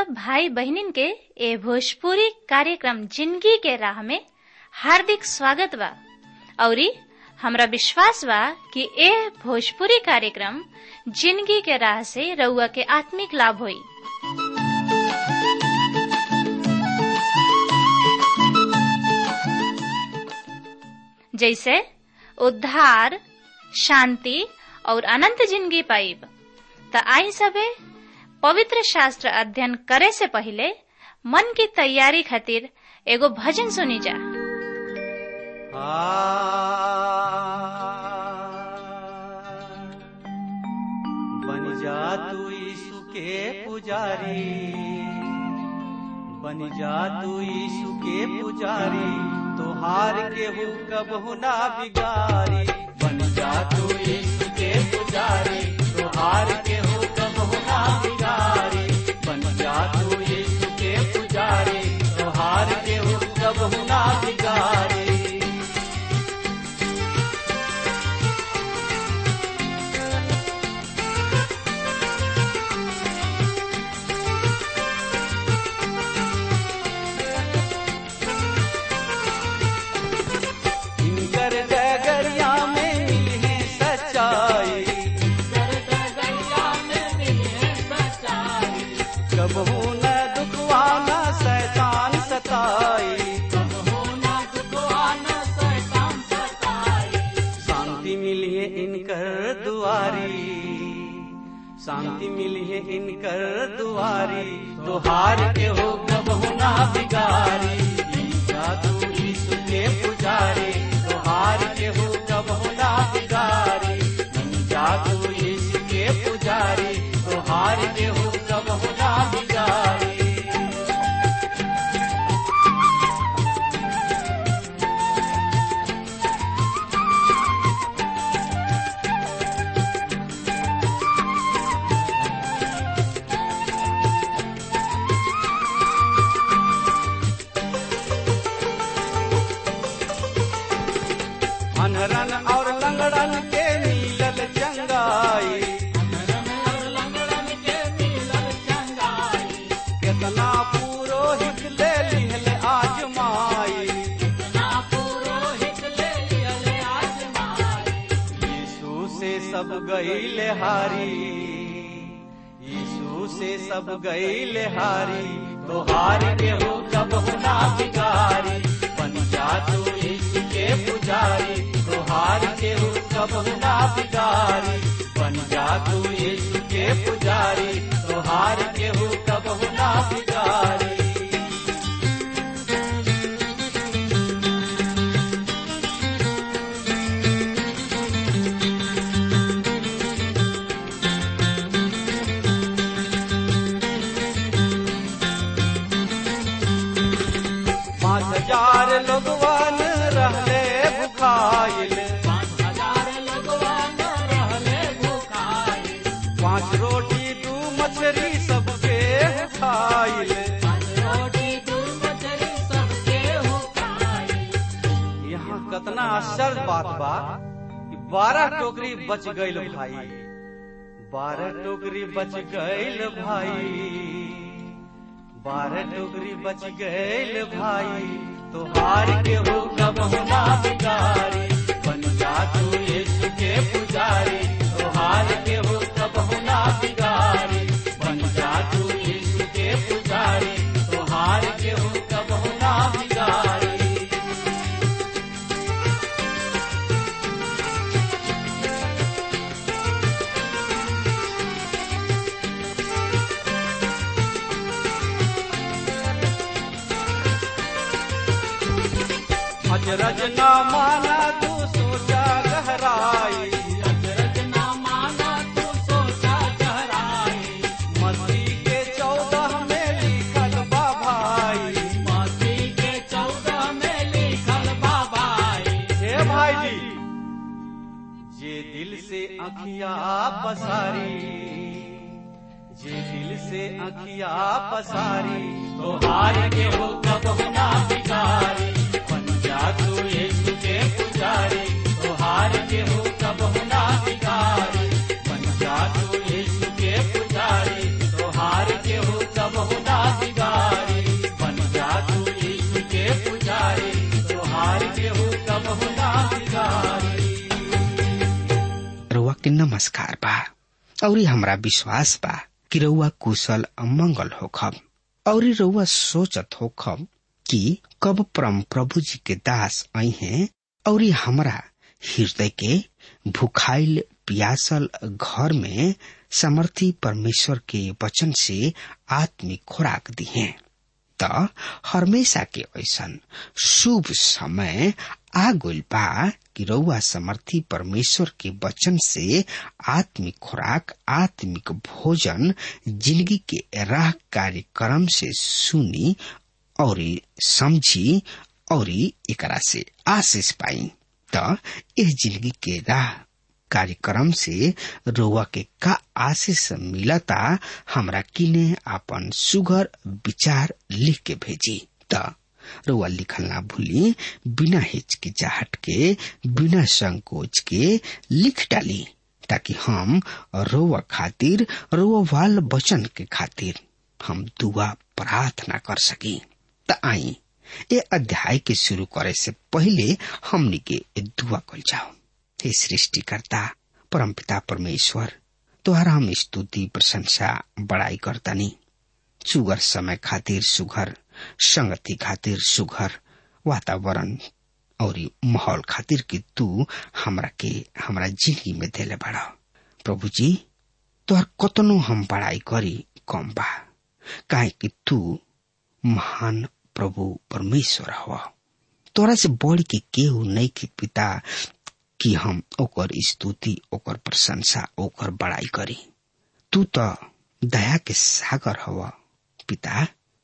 सब भाई बहनिन के ए भोजपुरी कार्यक्रम जिंदगी के राह में हार्दिक स्वागत बा औरी हमरा विश्वास बा कि ए भोजपुरी कार्यक्रम जिंदगी के राह से रउआ के आत्मिक लाभ होई जैसे उद्धार शांति और अनंत जिंदगी पाइब त आई सबे पवित्र शास्त्र अध्ययन करे से पहले मन की तैयारी खातिर एगो भजन सुनी जा बन जा तू यीशु के पुजारी बन जा तू यीशु के पुजारी तो हार के हो कब ना बिगारी बन जा तू यीशु के पुजारी तो हार के हो कब ना बिगारी बन जा तू यीशु के पुजारी तो हार के हो कब ना बिगारी इनकर डगरिया में मिले सच्चाई कबहू न दुखवाना शैतान सताई शांति मिली है इनकर दुआरी शांति मिली है इनकर दुआरी तो हार के हो कबहू ना बिगारी जादू यीशु के पुजारी तो हार के हो कबहू ना बिगारी जादू यीशु के पुजारी तो हार के हो कबहू ना बिगारी अनरन और लंगड़न के मिलल चंगाई केतना पुरोहित ले लिहल आजमाई यीशु से सब गईल हारी यीशु से सब गईल हारी तो हार के हो कब ना बिगारी बन जा तू यीशु के पुजारी तो हार के हो कब ना बिगारी बन जा तू यीशु के पुजारी तो हार के हो कब ना बिगारी पाँच हजार लोगवन रहले भुखाइल पाँच रोटी दू मछली सबके खाइल यहाँ कतना आश्चर्य बात बा कि बारह टोकरी बच गईल भाई बारह टोकरी बच गईल भाई बारह टोकरी बच गईल भाई तो हार के हो कब ना बिगारी बन जा तू यीशु के पुजारी तो हार के हो कब ना बिगारी बन जा तू यीशु के पुजारी तो हार के हो कब ना बिगारी अजरज न माना तू सोचा गहराई मसीह के चौदह में लिखल बा भाई हे भाई जी जे दिल से अखिया पसारी जे दिल से अखिया पसारी तो हार के हो कब ना बिगारी बन जा तू यीशु के पुजारी तो हार के हो कब ना बिगारी बन जा तू यीशु के पुजारी तो हार के हो कब ना नमस्कार बा और हमरा विश्वास बा कि रउआ कुशल मंगल होखब और रउआ सोचत होखब कि कब परम प्रभु जी के दास आई हैं और हमरा हृदय के भुखाइल पियासल घर में समर्थी परमेश्वर के वचन से आत्मिक खुराक दी हैं त हमेशा के ऐसन शुभ समय आ गइल बा कि रउआ समर्थी परमेश्वर के वचन से आत्मिक खुराक आत्मिक भोजन जिंदगी के राह कार्यक्रम से सुनी और समझी और एकरा से आशीष पाई त इस जिंदगी के राह कार्यक्रम से रोआ के का आशीष मिलता हमरा किने अपन सुघर विचार लिख के भेजी त रोआ लिखल ना भूली बिना हिचकिचाहट के बिना संकोच के लिख डाली ताकि हम रोआ खातिर रोआ वाल बचन के खातिर हम दुआ प्रार्थना कर सकी त आई ये अध्याय के शुरू करे से पहले हमनी के दुआ कल जाओ हे सृष्टिकर्ता परमपिता परमेश्वर तोहरा हम स्तुति प्रशंसा बड़ाई करतानी सुगर समय खातिर सुघर संगति खातिर सुघर वातावरण और माहौल खातिर कि तू हमरा के हमरा जिंदगी में देले बड़ा प्रभु जी तोहर कतनो हम बड़ाई करी कम बा काहे कि तू महान प्रभु परमेश्वर हवा तोरा से बढ़ के केहू नहीं के पिता कि हम ओकर स्तुति ओकर प्रशंसा ओकर बड़ाई करी तू तो दया के सागर हवा पिता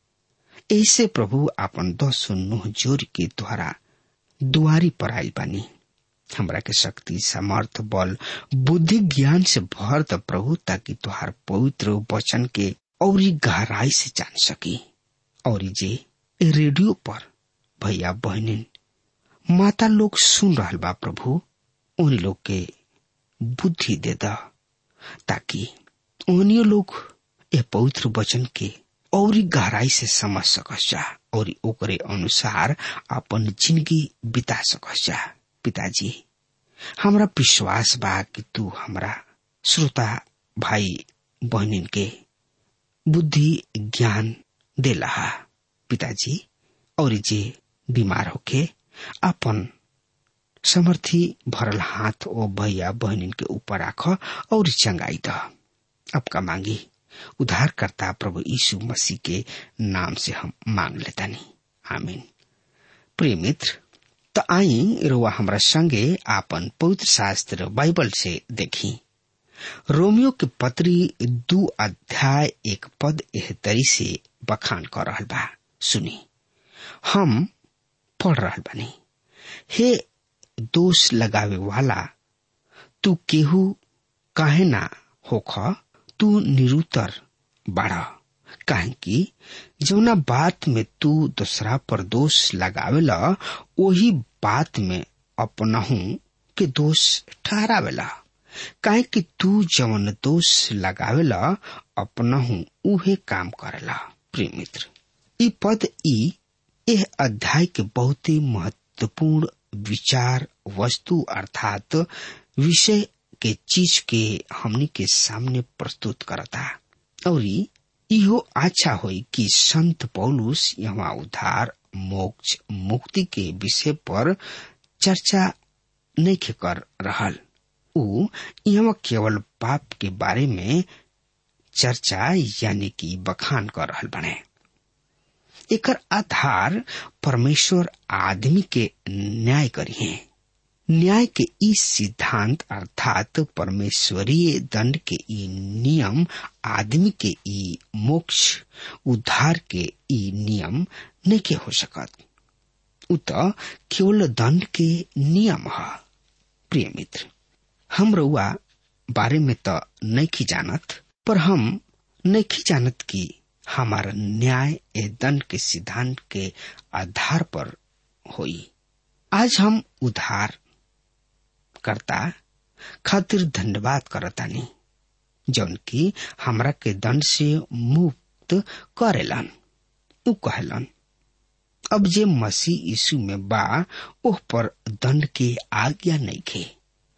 ऐसे प्रभु आपन दस नुह जोर के द्वारा दुआरी पर आयल बानी हमरा के शक्ति समर्थ बल बुद्धि ज्ञान से भर द प्रभु ताकि तुहार पवित्र वचन के और गहराई से जान सकी और जे रेडियो पर भैया बहनिन माता लोग सुन रहा बा प्रभु उन लोग के बुद्धि दे द ताकि उन्हीं लोग ये पवित्र वचन के और गहराई से समझ सकस जा और ओकरे अनुसार अपन जिंदगी बिता सकस जा पिताजी हमरा विश्वास बा कि तू हमरा श्रोता भाई बहनिन के बुद्धि ज्ञान दे लहा पिताजी और जे बीमार होके अपन समर्थी भरल हाथ ओ भैया बहनिन के ऊपर राख और चंगाई द अब का मांगी उद्धारकर्ता प्रभु यीशु मसीह के नाम से हम मांग लेता नहीं आमीन प्रिय मित्र तो आई रोआ हमरा संगे आपन पवित्र शास्त्र बाइबल से देखी रोमियो के पत्री दू अध्याय एक पद एह तरी से बखान कर रहल बा सुनी हम पढ़ रहल बानी हे दोष लगावे वाला तू केहू काहे ना होख तू निरुतर बाढ़ काहे कि जौना बात में तू दूसरा पर दोष लगावेला वही बात में अपनहू के दोष ठहरावेला काहे कि तू जवन दोष लगावेला अपनहू उहे काम करेला प्रिय मित्र ई पद ई यह अध्याय के बहुत ही महत्वपूर्ण विचार वस्तु अर्थात विषय के चीज के हमनी के सामने प्रस्तुत करता और इहो अच्छा होई कि संत पौलुस यहाँ उद्धार मोक्ष मुक्ति के विषय पर चर्चा नहीं कर रहल उ यहाँ केवल पाप के बारे में चर्चा यानी कि बखान कर रहल बने एकर आधार परमेश्वर आदमी के न्याय करी है न्याय के ई सिद्धांत अर्थात परमेश्वरीय दंड के ई नियम आदमी के ई मोक्ष उद्धार के ई नियम नहीं के हो सकत उ त केवल दंड के नियम है प्रिय मित्र हम रउआ बारे में तो नहीं जानत पर हम नहीं जानत कि हमारा न्याय ए दंड के सिद्धांत के आधार पर होई आज हम उधार करता खातिर धन्यवाद करतानी जौन की हमरा के दंड से मुक्त करेलन उ कहलन अब जे मसीह यीशु में बा ओह पर दंड के आज्ञा नहीं खे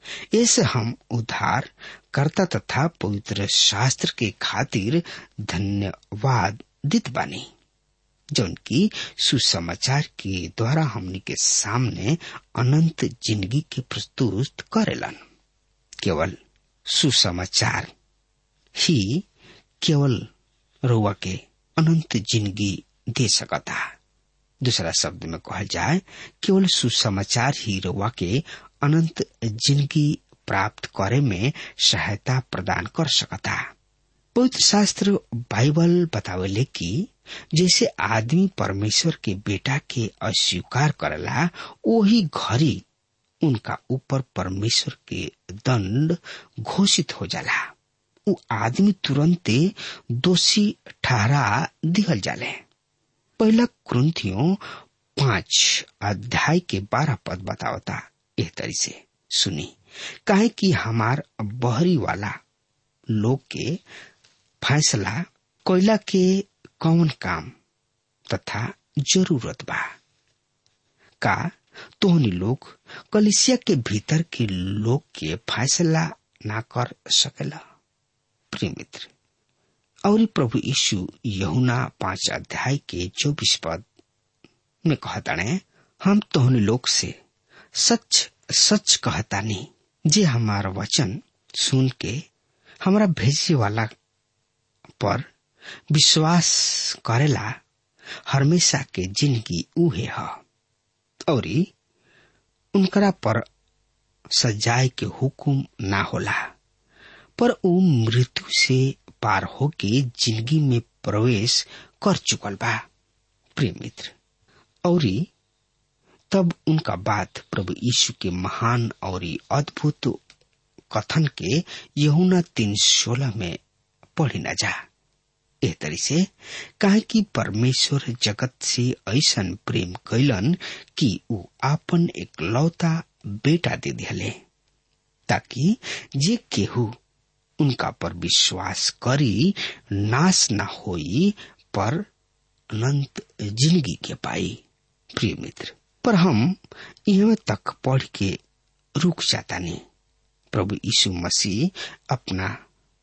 ऐसे हम उद्धार कर्ता तथा पवित्र शास्त्र के खातिर धन्यवाद दित बानी जौन की सुसमाचार के द्वारा हमनी के सामने अनंत जिंदगी के प्रस्तुत करेलन केवल सुसमाचार ही केवल रुआ के अनंत जिंदगी दे सकता दूसरा शब्द में कहल जाए केवल सुसमाचार ही रुआ के अनंत जिंदगी प्राप्त करे में सहायता प्रदान कर सकता पवित्र शास्त्र बाइबल बतावेले कि जैसे आदमी परमेश्वर के बेटा के अस्वीकार करला वही घड़ी उनका ऊपर परमेश्वर के दंड घोषित हो जाला उ आदमी तुरंते दोषी ठहरा दिहल जाले पहला क्रंथियों पांच अध्याय के बारह पद बतावता एह तरी से सुनी काहे कि हमार बहरी वाला लोग के फैसला कोयला के कौन काम तथा जरूरत बा का तोहनी लोग कलिसिया के भीतर के लोग के फैसला ना कर सकेला प्रिय मित्र और प्रभु यीशु यहुना पांच अध्याय के चौबीस पद में कहताने हम तोहनी लोग से सच सच कहतानी जे हमारा वचन सुन के हमारा भेजे वाला पर विश्वास करेला हमेशा के जिंदगी उहे है और उनकरा पर सजाए के हुकुम ना होला पर उ मृत्यु से पार होके जिंदगी में प्रवेश कर चुकल बा प्रिय मित्र और तब उनका बात प्रभु यीशु के महान और अद्भुत कथन के यहुना तीन सोलह में पढ़ी न जा एह तरी से काहे कि परमेश्वर जगत से ऐसन प्रेम कैलन कि ऊ आपन एक लौता बेटा दे दिले ताकि जे केहू उनका पर विश्वास करी नाश न होई पर अनंत जिंदगी के पाई प्रिय मित्र पर हम यहाँ तक पढ़ के रुक जाता नहीं प्रभु यीशु मसीह अपना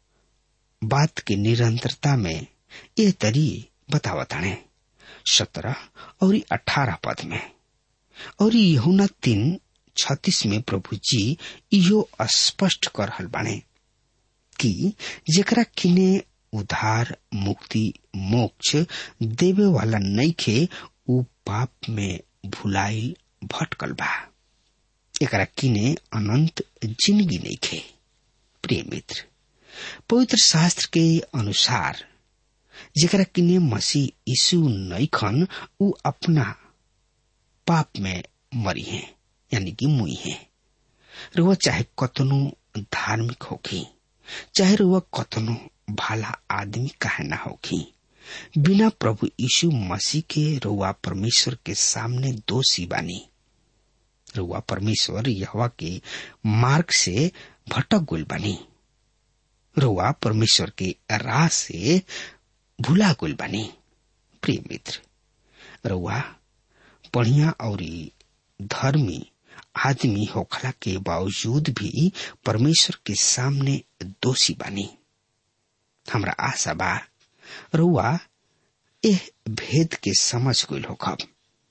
बात के निरंतरता में ये तरी बतावताने सत्रह और अठारह पद में और यहुना तीन छत्तीस में प्रभु जी इहो स्पष्ट कर हल बाने कि जेकरा किने उधार मुक्ति मोक्ष देवे वाला नईखे उ पाप में भुलाइल भटकल बा एकरा किने अनंत जिंदगी नईखे प्रिय मित्र पवित्र शास्त्र के अनुसार जेकरा किने मसीह यीशु नईखन उ अपना पाप में मरी है यानी कि मुई है रुआ चाहे कतनो धार्मिक होखी चाहे रुआ कतनो भाला आदमी काहे ना होखी बिना प्रभु यीशु मसीह के रुआ परमेश्वर के सामने दोषी बानी रुआ परमेश्वर यहवा के मार्ग से भटक गुल बानी रुआ परमेश्वर के राह से भूला गुल बानी प्रिय मित्र रुआ बढ़िया और धर्मी आदमी होखला के बावजूद भी परमेश्वर के सामने दोषी बानी हमरा आशा बा रुआ एह भेद के समझ गईल होखब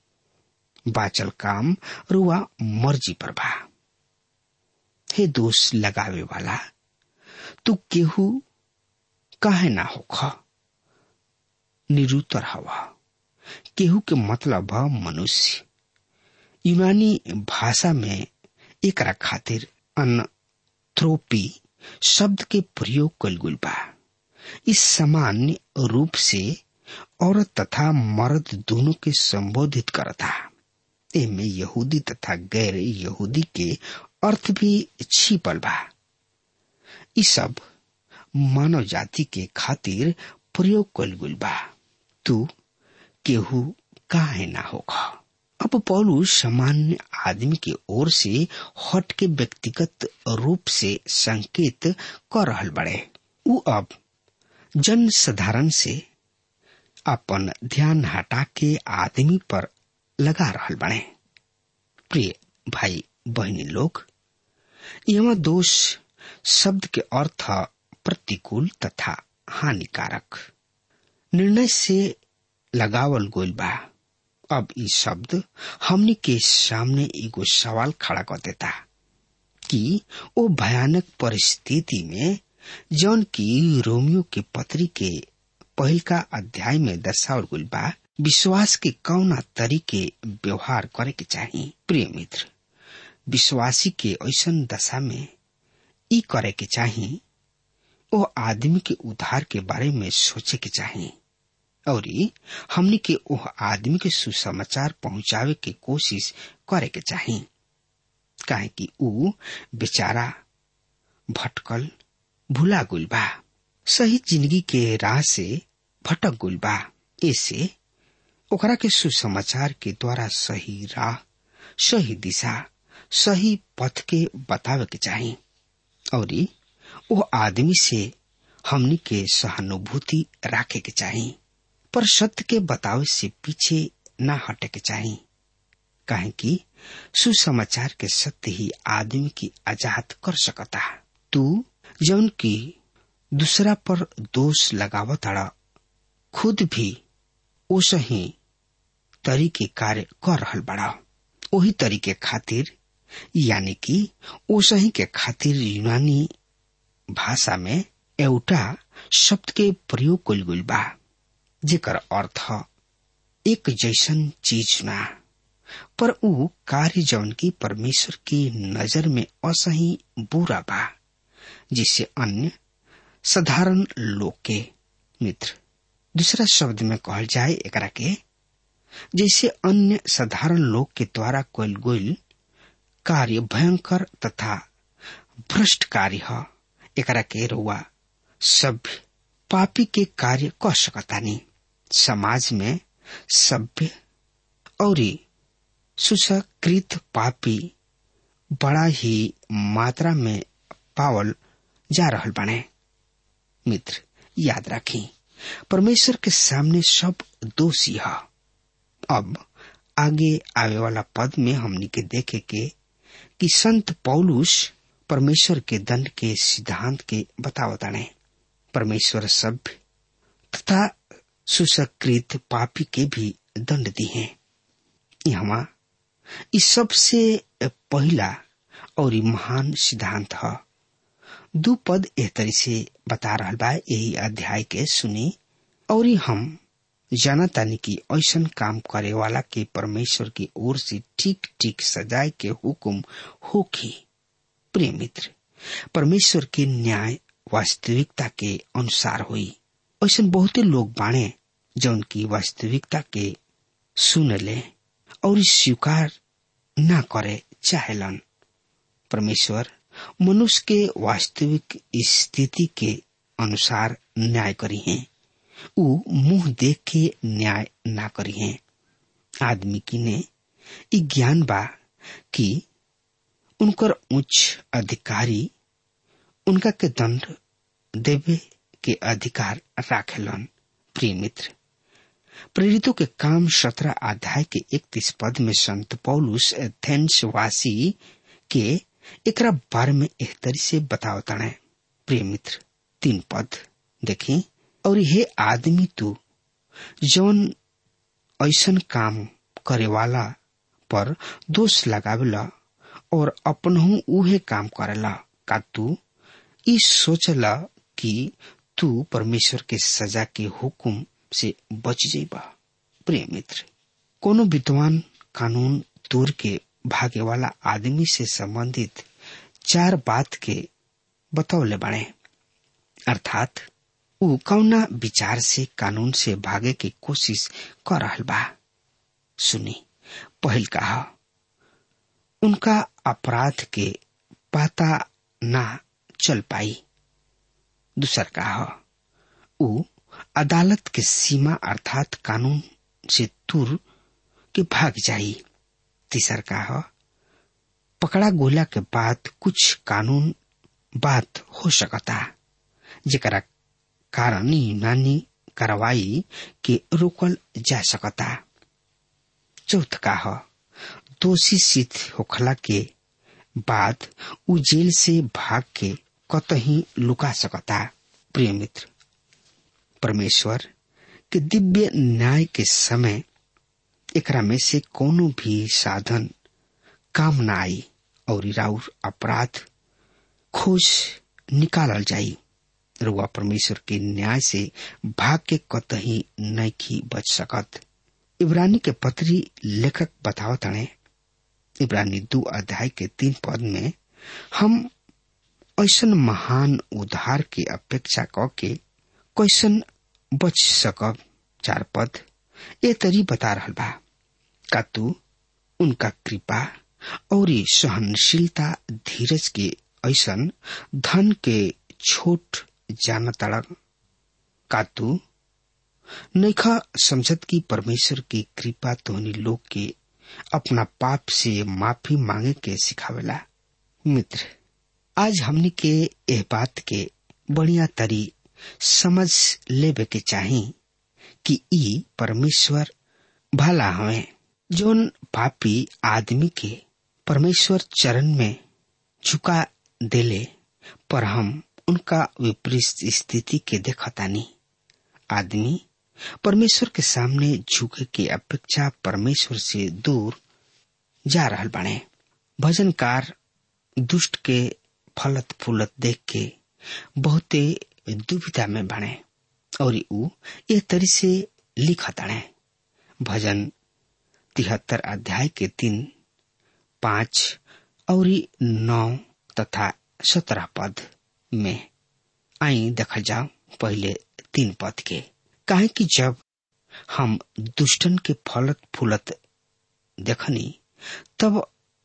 बाचल काम रुआ मर्जी पर बा हे दोष लगावे वाला तू केहू काहे ना होख निरुतर हवा केहू के मतलब ह मनुष्य यूनानी भाषा में एकरा खातिर अनथ्रोपी शब्द के प्रयोग कल गुल बा इस सामान्य रूप से औरत तथा मर्द दोनों के संबोधित करता एमे यहूदी तथा गैर यहूदी के अर्थ भी छिपल बा इ सब मानव जाति के खातिर प्रयोग कल गुल बा तू केहू काहे ना होगा अब पौलू सामान्य आदमी के ओर से हट के व्यक्तिगत रूप से संकेत कर रहल बड़े उ अब जन साधारण से अपन ध्यान हटा के आदमी पर लगा रहल बने प्रिय भाई बहनी लोग यहाँ दोष शब्द के अर्थ प्रतिकूल तथा हानिकारक निर्णय से लगावल गोल बा अब ई शब्द हमनी के सामने एगो सवाल खड़ा कर देता कि ओ भयानक परिस्थिति में जौन की रोमियो के पत्री के पहल का अध्याय में दर्शावल गुल बा विश्वास के कौना तरीके व्यवहार करे के चाही प्रिय मित्र विश्वासी के ऐसन दशा में ई करे के चाही ओ आदमी के उद्धार के बारे में सोचे के चाही और हमनी के ओह आदमी के सुसमाचार पहुंचावे के कोशिश करे के चाही काहे कि ऊ बेचारा भटकल भुला गुल बा सही जिंदगी के राह से भटक गुल बा ऐसे ओकरा के सुसमाचार के द्वारा सही राह सही दिशा सही पथ के बतावे के चाही और वो आदमी से हमनी के सहानुभूति राखे के चाही पर सत्य के बतावे से पीछे न हटे के चाही काहे कि सुसमाचार के सत्य ही आदमी की आजाद कर सकता तू जौन की दूसरा पर दोष लगावताड़ा खुद भी ओस ही तरीके कार्य कर रहल बड़ा वही तरीके खातिर यानी कि ओसही के खातिर यूनानी भाषा में एउटा शब्द के प्रयोग कल गइल बा जेकर अर्थ एक जैसन चीज ना पर ऊ कार्य जौन की परमेश्वर की नजर में असही बुरा बा जिससे अन्य साधारण लोग के मित्र दूसरा शब्द में कहल जाए एकरा के जैसे अन्य साधारण लोग के द्वारा कल गइल कार्य भयंकर तथा भ्रष्ट कार्य है एकरा के रुआ सभ्य पापी के कार्य कर सकतानी समाज में सभ्य और सुसकृत पापी बड़ा ही मात्रा में पावल जा रहल बने मित्र याद रखी परमेश्वर के सामने सब दोषी है अब आगे आवे वाला पद में हमनी के देखे के कि संत पौलुस परमेश्वर के दंड के सिद्धांत के बतावताने परमेश्वर सभ्य तथा सुसकृत पापी के भी दंड दी है यहाँ इस सबसे पहला और महान सिद्धांत है दू पद एह तरी से बता रहा बा यही अध्याय के सुनी और हम जानतानी की ऐसन काम करे वाला के परमेश्वर की ओर से ठीक ठीक सजाए के हुक्म होखी प्रिय मित्र परमेश्वर के न्याय वास्तविकता के अनुसार हुई ऐसा बहुते लोग बाणे जौन की वास्तविकता के सुन ले और स्वीकार न करे चाहेलन परमेश्वर मनुष्य के वास्तविक स्थिति के अनुसार न्याय करी है ऊ मुंह देख के न्याय ना करी है आदमी की ने ई ज्ञान बा कि उनकर उच्च अधिकारी उनका के दंड देवे के अधिकार राखेलन प्रिय मित्र प्रेरितों के काम सत्रह अध्याय के इकतीस पद में संत पौलुस एथेंस वासी के एकरा बारे में एक तरी से बतावता है प्रिय मित्र तीन पद देखी और ये आदमी तू जौन ऐसन काम करे वाला पर दोष लगावेला और अपनहू उहे काम करेला का तू ई सोचला कि तू परमेश्वर के सजा के हुकुम से बच जेबा प्रिय मित्र कोनो विद्वान कानून तोड़ के भागे वाला आदमी से संबंधित चार बात के बतौले बने अर्थात ऊ कौना विचार से कानून से भागे की कोशिश कर रहा बा सुनी पहल कहा उनका अपराध के पता ना चल पाई दूसर कहा ऊ अदालत के सीमा अर्थात कानून से दूर के भाग जाई तीसर कहा पकड़ा गोला के बाद कुछ कानून बात हो सकता जेकरा कारण यूनानी कार्रवाई के रोकल जा सकता चौथ का दोषी सिद्ध होखला के बाद उ जेल से भाग के कतही लुका सकता प्रिय मित्र परमेश्वर के दिव्य न्याय के समय एकरा में से कोनो भी साधन काम न आई और राउर अपराध खोज निकालल जाई रुआ परमेश्वर के न्याय से भाग के कतही नैखी बच सकत इब्रानी के पत्री लेखक बतावत हणे इब्रानी दो अध्याय के तीन पद में हम ऐसन महान उद्धार के अपेक्षा क के कैसन बच सकब चार पद ए तरी बता रहल बा का तू उनका कृपा और सहनशीलता धीरज के ऐसन धन के छोट जान तड़क का तू नैखा समझत की परमेश्वर की कृपा तोहनी लोग के अपना पाप से माफी मांगे के सिखावेला मित्र आज हमनी के एह बात के बढ़िया तरी समझ लेवे के चाही कि ई परमेश्वर भला हवे जोन पापी आदमी के परमेश्वर चरण में झुका देले पर हम उनका विपरीत स्थिति के देखतानी आदमी परमेश्वर के सामने झुके के अपेक्षा परमेश्वर से दूर जा रहल बने भजनकार दुष्ट के फलत फूलत देख के बहुते दुविधा में बने और ऊ ये तरी से लिखताणे भजन तिहत्तर अध्याय के तीन पांच और नौ तथा सत्रह पद में आई देखल जाओ पहले तीन पद के काहे कि जब हम दुष्टन के फलत फूलत देखनी तब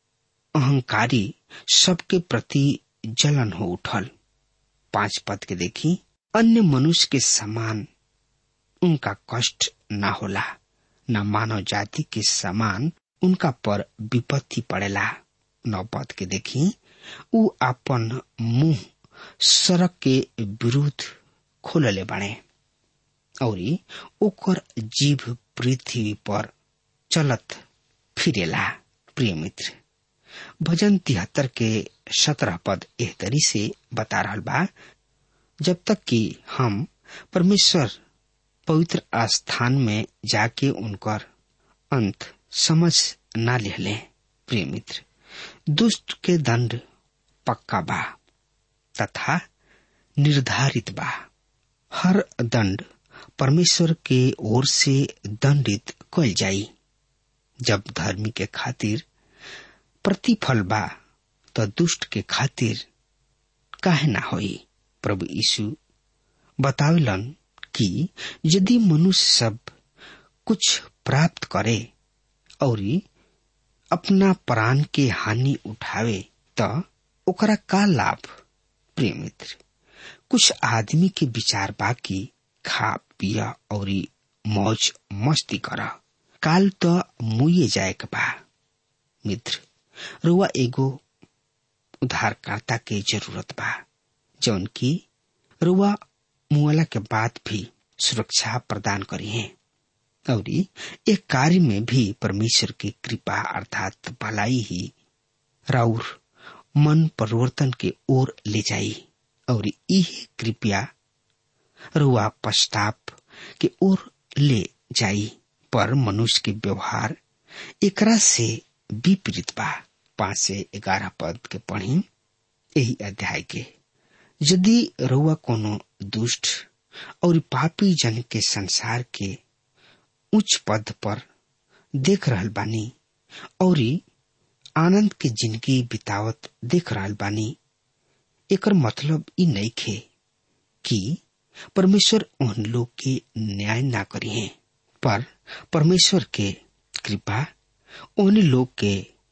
अहंकारी सबके प्रति जलन हो उठल पांच पद के देखी अन्य मनुष्य के समान उनका कष्ट न होला न मानव जाति के समान उनका पर विपत्ति पड़ेला नौ पद के देखी उ अपन मुंह सड़क के विरुद्ध खोलले बने और ओकर जीव पृथ्वी पर चलत फिरेला प्रिय मित्र भजन तिहत्तर के सत्रह पद एह तरी से बता रहा बा जब तक कि हम परमेश्वर पवित्र स्थान में जाके उनकर अंत समझ ना ले प्रिय मित्र दुष्ट के दंड पक्का बा तथा निर्धारित बा हर दंड परमेश्वर के ओर से दंडित कल जाई जब धर्मी के खातिर प्रतिफल बा तो दुष्ट के खातिर काहे ना होई प्रभु यीशु बतावलन कि यदि मनुष्य सब कुछ प्राप्त करे और अपना प्राण के हानि उठावे तो ओकरा का लाभ प्रिय मित्र कुछ आदमी के विचार बाकी खा पिया और मौज मस्ती कर काल तो मुए जाए के बा मित्र रुआ एगो उधारकर्ता के जरूरत बा जौन की रुआ मुआला के बाद भी सुरक्षा प्रदान करी है और एक कार्य में भी परमेश्वर की कृपा अर्थात भलाई ही राउर मन परिवर्तन के ओर ले जाई और यह कृपया रुआ पश्चाताप के ओर ले जाई पर मनुष्य के व्यवहार एकरा से विपरीत बा पांच से ग्यारह पद के पढ़ी यही अध्याय के यदि रुआ कोनो दुष्ट और पापी जन के संसार के उच्च पद पर देख रहल बानी और आनंद के जिंदगी बितावत देख रहल बानी एकर मतलब ई नहीं खे कि परमेश्वर उन लोग के न्याय ना करी है पर परमेश्वर के कृपा उन लोग के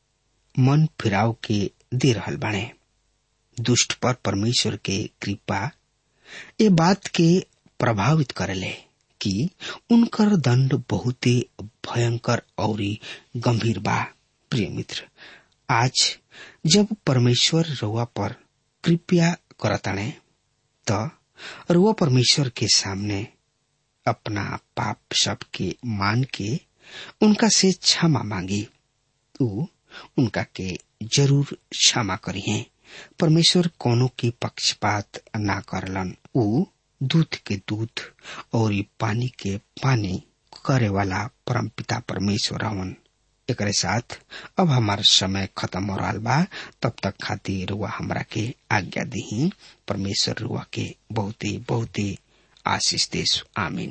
मन फिराव के दे रहल बाणे दुष्ट पर परमेश्वर के कृपा ये बात के प्रभावित करेले कि उनकर दंड बहुत भयंकर और गंभीर बा प्रिय मित्र आज जब परमेश्वर रुआ पर कृपया करताणे तो रुआ परमेश्वर के सामने अपना पाप सब के मान के उनका से क्षमा मांगी उ उनका के जरूर क्षमा करी है परमेश्वर कोनो की पक्षपात ना करलन ऊ दूध के दूध और ई पानी के पानी करे वाला परम पिता परमेश्वर हवन एकरे साथ अब हमार समय खत्म हो रहा बा तब तक खातिर रुआ हमरा के आज्ञा दी परमेश्वर रुआ के बहुते बहुते आशीष देश आमीन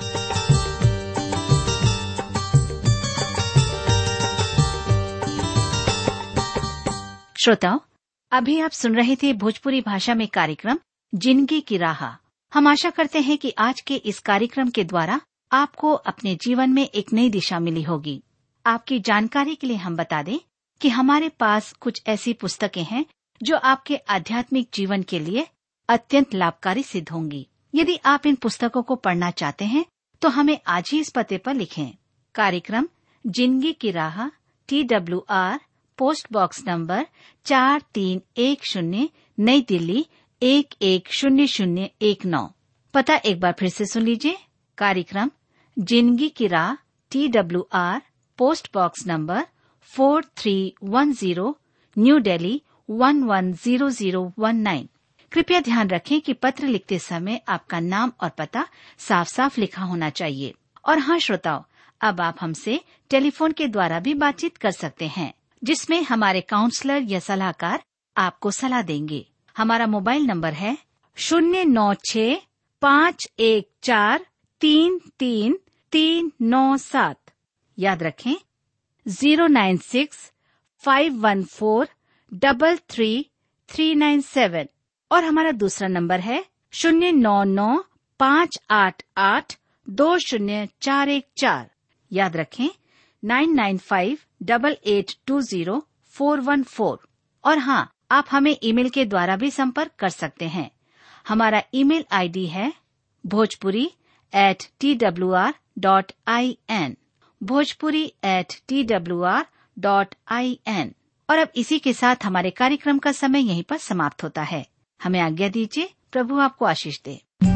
श्रोताओं अभी आप सुन रहे थे भोजपुरी भाषा में कार्यक्रम जिंदगी की राह हम आशा करते हैं कि आज के इस कार्यक्रम के द्वारा आपको अपने जीवन में एक नई दिशा मिली होगी आपकी जानकारी के लिए हम बता दें कि हमारे पास कुछ ऐसी पुस्तकें हैं जो आपके आध्यात्मिक जीवन के लिए अत्यंत लाभकारी सिद्ध होंगी यदि आप इन पुस्तकों को पढ़ना चाहते हैं तो हमें आज ही इस पते पर लिखें कार्यक्रम जिंदगी की राह T W R post box number चार तीन एक शून्य नई दिल्ली एक एक शून्य शून्य एक नौ पता एक बार फिर से सुन लीजिए कार्यक्रम जिंदगी की राह T W R post box number four three one zero New Delhi one one zero zero one nine कृपया ध्यान रखें कि पत्र लिखते समय आपका नाम और पता साफ साफ लिखा होना चाहिए और हाँ श्रोताओं अब आप हमसे टेलीफोन के द्वारा भी बातचीत कर सकते हैं जिसमें हमारे काउंसलर या सलाहकार आपको सलाह देंगे हमारा मोबाइल नंबर है शून्य नौ छ पाँच एक चार तीन तीन तीन नौ सात याद रखें zero nine six five one four double three three nine seven और हमारा दूसरा नंबर है शून्य नौ नौ पाँच आठ आठ दो शून्य चार एक चार याद रखें nine nine five double eight two zero four one four और हाँ आप हमें ईमेल के द्वारा भी संपर्क कर सकते हैं हमारा ईमेल आईडी है Bhojpuri at T W R dot I N Bhojpuri at T W R dot I N और अब इसी के साथ हमारे कार्यक्रम का समय यहीं पर समाप्त होता है हमें आज्ञा दीजिए प्रभु आपको आशीष दे